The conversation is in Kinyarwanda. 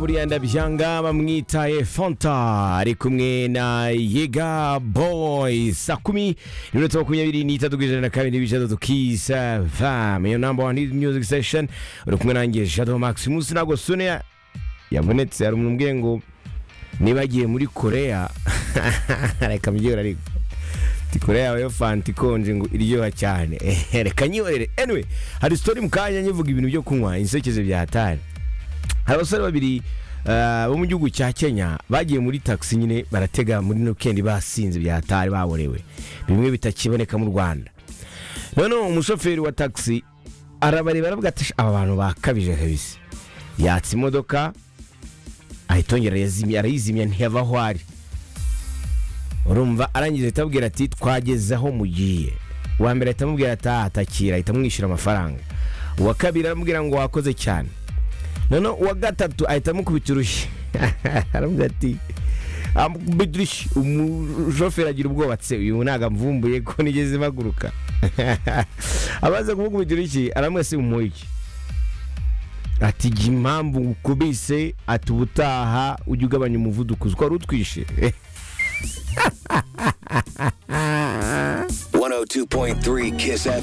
buriya ndabyanga bamwitaye fanta ari kumwe na yega boyi saa kumi n'iminota makumyabiri n'itatu ku ijana na kabiri n'ibice bitatu kisa vamu iyo namba wani miyuziki sesheni uri kumwe nanjye jado maximus ntabwo sune yabonetse hari umuntu umbwiye ngo niba agiye muri korea reka mbyihura ariko ti korea yawe yo fanta ikonje ngo iryoha cyane reka nyiyorere anyway hari sitori mu kanya nyivuga ibintu byo kunywa insekezo byatari hari abasore babiri eh, bo mu gihugu cya kenya bagiye muri taxi nyine baratega muri no kendi basinze byatari baborewe bimwe bitakiboneka mu rwanda noneho umushoferi wa taxi arabareba aravuga ati "Sha, aba bantu bakabije kabisa yatsa imodoka ahita yongera arayazimya- arayizimya ntiyava aho ari urumva arangije ahita abwira ati twageze aho mugiye uwa mbere ahita amubwira ati "Ah, takira ahita amwishyura amafaranga uwa kabiri aramubwira ngo wakoze cyane noneho uwa gatatu ahita amukubita urushyi aravuga ati amukubita urushyi umushoferi agira ubwoba tse uyu ntabwo amvumbuye ko nigeze mpaguruka amaze kumukubita urushyi aramwese umuhiki ati jya impamvu ukubise ati ubutaha ujye ugabanya umuvuduko uzi ko wari utwishe 102.3 Kiss FM.